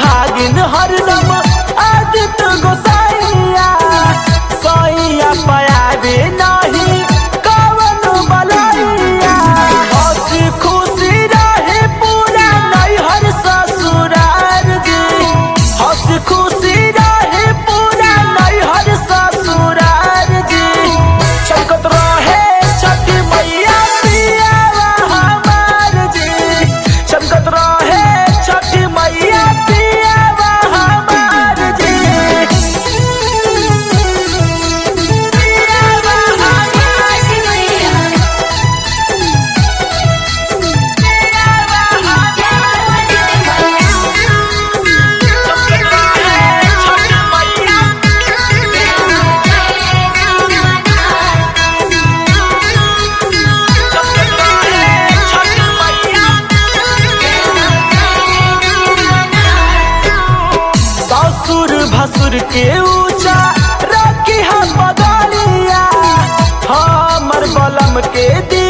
सुहागिन हरदम आदित्य गोसाइया सैया पयाबे नहीं कवन बलैया हंसी खुशी रहे पूरा नैहर ससुरार जी हंसी खुशी रहे पूरा नैहर ससुरार जी चमकत रहे छठी मैया पियावा हमार जी चमकत रहे छठी मैया पियावा हमार जी पियावा हमार ससुर भसुर के ऊंचा रखी हम बदलिया हमर बलम के दी